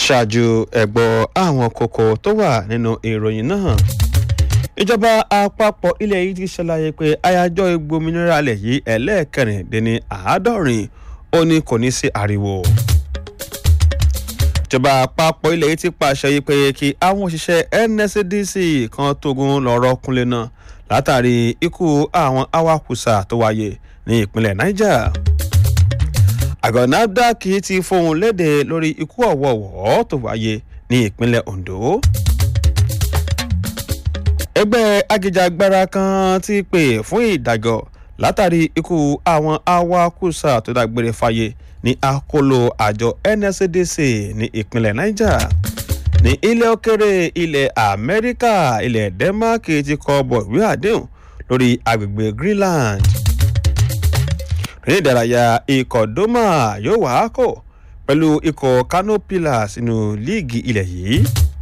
ṣáájú ẹ̀gbọ́ àwọn kókó tó wà nínú ìròyìn náà ìjọba àpapọ̀ ilẹ̀ yìí ti ṣàlàyé pé àyájọ́ ìgbòmìnira alẹ̀ yìí ẹlẹ́ẹ̀kẹrìndínní àádọ́rin ó ní kò ní sí ariwo ìjọba àpapọ̀ ilẹ̀ yìí ti pàṣẹ yìí pé kí àwọn òṣìṣẹ́ nscdc kan tógun lọ́rọ́ kúnlẹ̀ náà látàrí ikú àwọn awakùsà tó wáyé ní ìpínlẹ̀ niger àgọ́ nafdac ti fohùn léde lórí ikú ọ̀wọ̀ọ̀wọ́ tó wáyé ní ìpínlẹ̀ ondo ẹgbẹ́ agíjàgbara kan ti pè fún ìdájọ́ látàrí ikú àwọn awakùsà tó dágbére fáyé ní akóló àjọ nscdc ní ìpínlẹ̀ niger ní ilẹ̀ òkèrè ilẹ̀ amẹ́ríkà ilẹ̀ denmark ti kọ bọ̀ ìwé àdéhùn lórí agbègbè greenland ní ìdárayá ikọ̀ doma yóò wá kò pẹ̀lú ikọ̀ kano pillars nínú líìgì ilẹ̀ yìí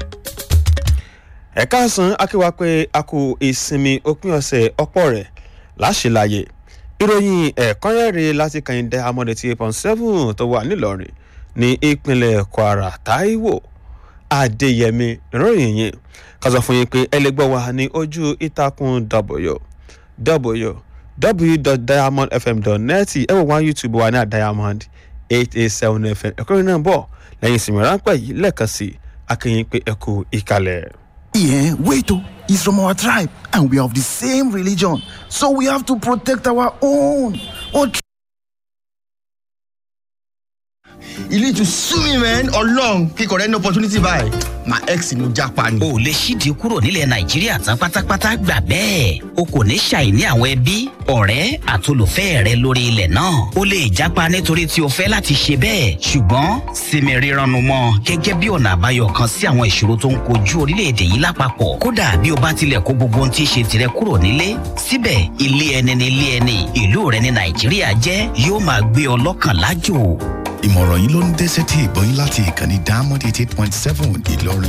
ẹ̀ka àsán akéwà pé a kò ìsinmi òpin ọ̀sẹ̀ ọ̀pọ̀ rẹ̀ láṣìláyè ìròyìn ẹ̀kọ́rẹ́rẹ́ láti kàyìndé amọ̀dé tí eight point seven tó wà nílọrin ní ìpínlẹ̀ kwara taiwo adéyẹmí ìròyìn yìí ká sọ fún yín pé ẹlẹgbẹ́ wa ní ojú ìtàkùn w www.diamondfm.net ẹ wò wá youtube wa ní diamond eight eight seven fm ẹ̀kọ́rin náà bọ̀ lẹ́yìn ìsinmi ráńpẹ́ yìí lẹ́ẹ̀kan sí akínyìn pé ẹ kú ìkàlẹ̀. Yeah, wait, oh, he's from our tribe and we are of the same religion. So we have to protect our own. Our tri- You need to sue me, man, or long. Kíkọ̀ rẹ̀ ní opportunity báyìí. My ex ni mo japa ni. o lè ṣídìí kúrò nílẹ̀ nàìjíríà tán pátápátá gbà bẹ́ẹ̀ o kò ní ṣàìní àwọn ẹbí ọ̀rẹ́ àtolùfẹ́ rẹ lórí ilẹ̀ náà o lè jápa nítorí tí o fẹ́ láti ṣe bẹ́ẹ̀ ṣùgbọ́n sinmi rírannu mọ́ gẹ́gẹ́ bí ọ̀nà àbáyọ kan sí àwọn ìṣòro tó ń kojú orílẹ̀-èdè yìí lápapọ̀ kódà bí o bá tilẹ̀ kó gbogbo ohun tí í ṣe tirẹ̀ kúrò nílé síbẹ̀ ilé ẹni ní ilé ẹni ìlú rẹ ní nàìjíríà jẹ́ yóò máa gbé ọ lọ́kàn lájò ìmọ̀ràn yìí ló ń dẹ́sẹ̀ tí ìgbọ́yìn láti ìkànnì diamond eighty eight point seven ìlọrin